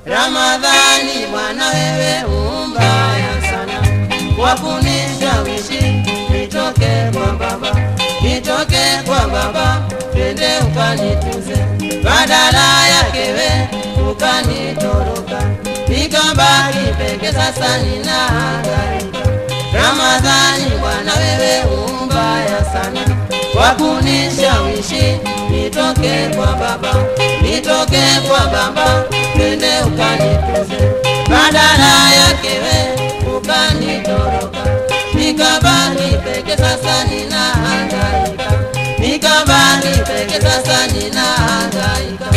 Ramadhani bwana wewe umbaya sana kwa kunishawishi nitoke kwa baba, nitoke kwa baba, twende ukanituze, badala yake we ukanitoroka, nikabaki peke, sasa ninahangaika. Ramadhani bwana wewe umbaya sana kwa kunishawishi nitoke kwa baba, nitoke kwa baba, twende ukanituze, badala yake we ukanitoroka, nikabaki peke, sasa ninahangaika, nikabaki peke, sasa ninahangaika.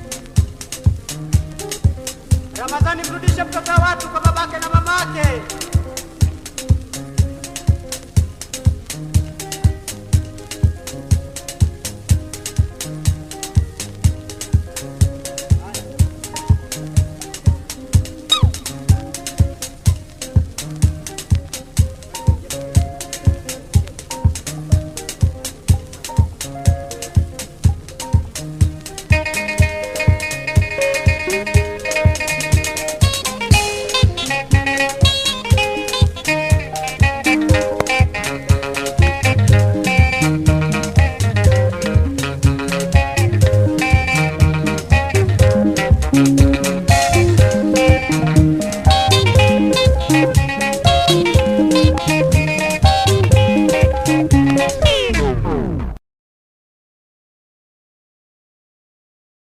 Ramadhani, mrudishe mtoto wa watu kwa babake na mamake.